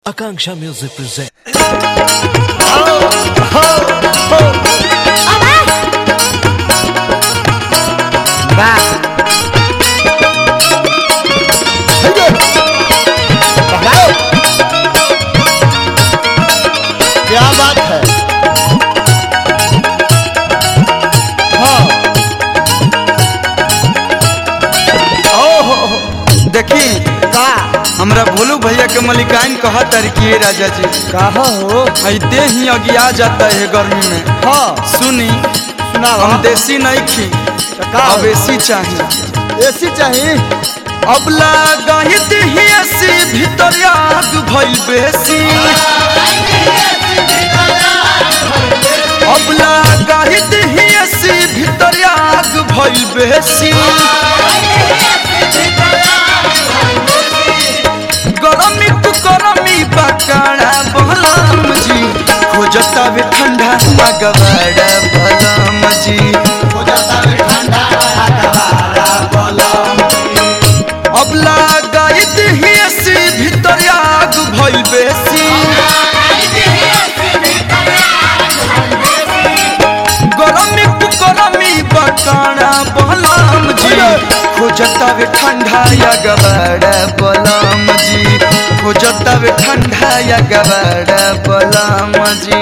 Akanksha Music presents. क्या बात है हाँ ओहो देखी का हमरा भोलू भैया के मलिकाइन कहा तरकी राजा जी कहा हो ऐते ही अगिया जाता है गर्मी में हाँ सुनी सुना हम देसी नहीं खी का अब एसी चाहिए एसी चाहिए अब लगाहित ही एसी भीतर आग भइल बेसी अब लगाहित ही एसी भीतर आग भइल बेसी गरमी तू गरमी बकाड़ा बलम जी खोजता भी ठंडा मगवाड़ा बलम जी अब लगाइत ही एसी भीतर आग भइल बेसी गरमी तू गरमी बकाड़ा बलम जी खोजता भी ठंडा या गवाड़ा बलम जी खोजता भी ठंडा या गवाड़ा बलम जी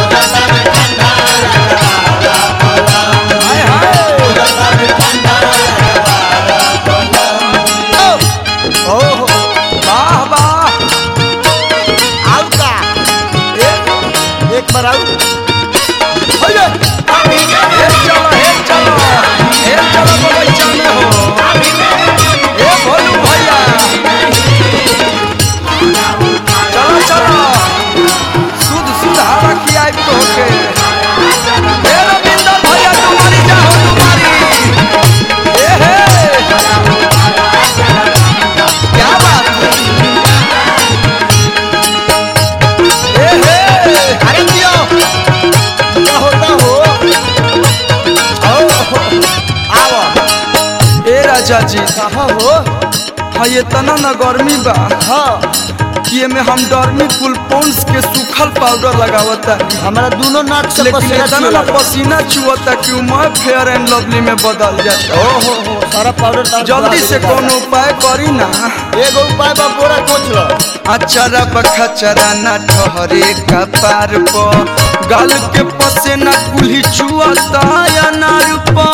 हाय हाय ओहो वाह वाह आओ का एक एक बार आओ हे चलो हे चलो हे चलो बगीचा में हो हे भोलू भैया चलो चलो शुद्ध शुद्ध हवा खियाई तो के हे रविंदर भैया तुम्हारी जाओ तुम्हारी हे हे क्या बात है हे हे अरे दियो क्या होता हो ओहो आओ ए राजा जी कहा हो हाँ ये तना न गर्मी बा हाँ ये में हम डर्मी कुल पॉन्स के सूखल पाउडर लगावता हमारा दोनों नाक से लेकिन पसीना इतना चुए न लगा। पसीना चुअता कि मैं फेयर एंड लवली में बदल जाता ओहो हो सारा पाउडर तार जल्दी बुला से देगा। कोनो उपाय करी ना एगो उपाय बा बोरा कोच लो अचरा बखचरा न ठहरे कपार प गाल के पसेना कुल्ही चुअता या नार प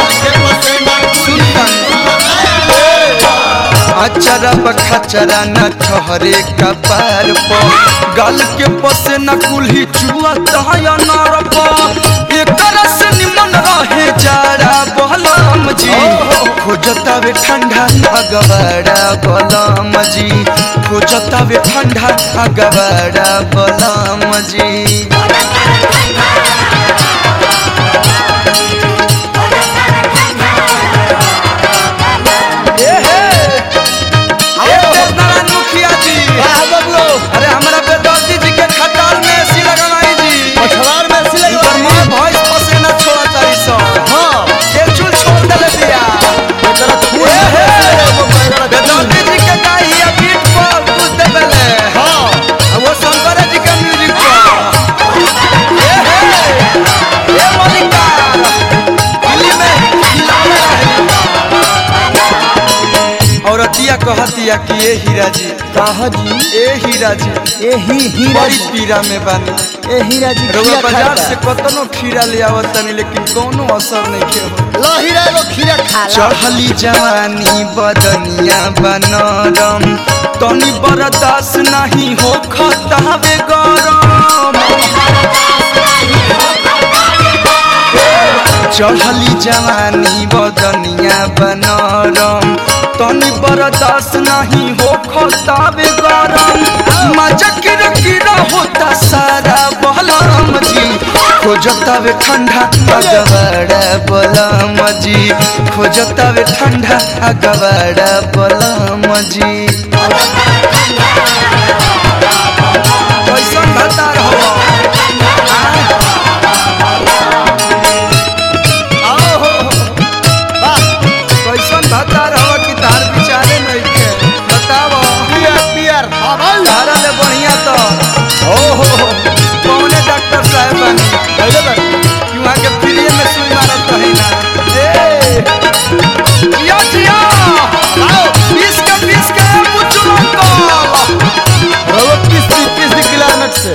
अचरा बखचरा न ठहरे कपार प गाल के पसेना कुल्ही चुअता या नार प एकर से निमन रहे जाड़ा बलम जी खोजता वे ठंडा अगवाड़ा बलम जी खोजता वे ठंडा अगवाड़ा बलम जी ए हे ए देवनारायण मुखिया जी वाह बबुओ अरे हमरा बेदर्दी जी के खटाल में एसी लगाई जी पछवाड़ में सिले इधर मैं भॉइस पसीना छोड़ा तारी सो हाँ के चुल छोड़ दले दिया एकरा खून ए हे एकरा बेदर्दी जी के गाई है बीट पर कुछ देबेले हाँ अब वो शंकर जी के म्यूजिक पर ए हे ए मलिका दिल्ली में हिलावे रहे औरतिया कहतिया कि ए हीरा जी कहा जी ए हीरा जी ए ही हीरा बड़ी जी पीरा में बानी ए हीरा जी रउआ खीरा बाजार खाता। से कतनो खीरा ले आवत तनी लेकिन कोनो असर नहीं के हो लो हीरा एगो खीरा खा ला चढ़ली जवानी बदनिया बनरम तनी बर्दाश्त नहीं हो खतावे गरम चढ़ली जवानी बदनिया बनरम तनी बर्दाश्त नहीं हो खतावे गरम मजा किरा किरा होता सारा बलम जी खोजता वे ठंडा अगवाड़ा बलम जी खोजता वे ठंडा अगवाड़ा बलम जी कैसन भतार हो आओ हो वाह कैसन भतार हो कि तार विचारे नहीं के बताओ पियर पियर हाँ भाई तारा ले बढ़िया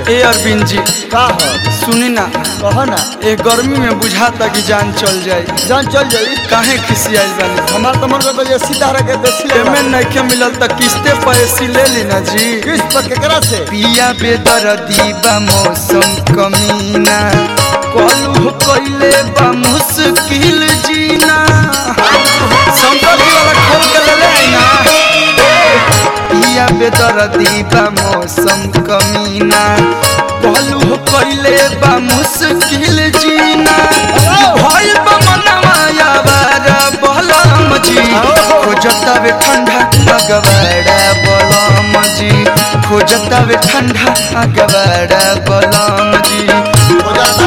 ए अरविंद जी का हो सुनी ना कहो ना ए गर्मी में बुझाता कि जान चल जाई जान चल जाई काहे खिसियाई बानी हमार तो मन करता ये सीधा रखे देसी ले पेमेंट नहीं मिलल त किस्ते पर एसी ले ली ना जी किस पर केकरा से पिया बेदर्दी बा मौसम कमीना कलू कइले बा मुश्किल जीना शंकर जी वाला खोल के ले ले आई ना पिया बेदर्दी बा मौसम कमीना कलू कइले बा मुश्किल जीना भइल बा मनवा यावारा बलम जी खोजतावे ठंडा अगवाड़ा बलम जी खोजतावे ठंडा अगवाड़ा बलम जी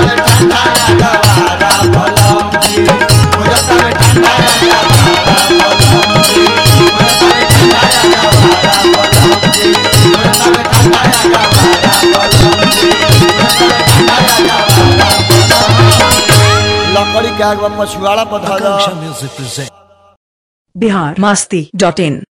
लकड़ी के आग में मछुआरा पर धरा बिहार मस्ती डॉट इन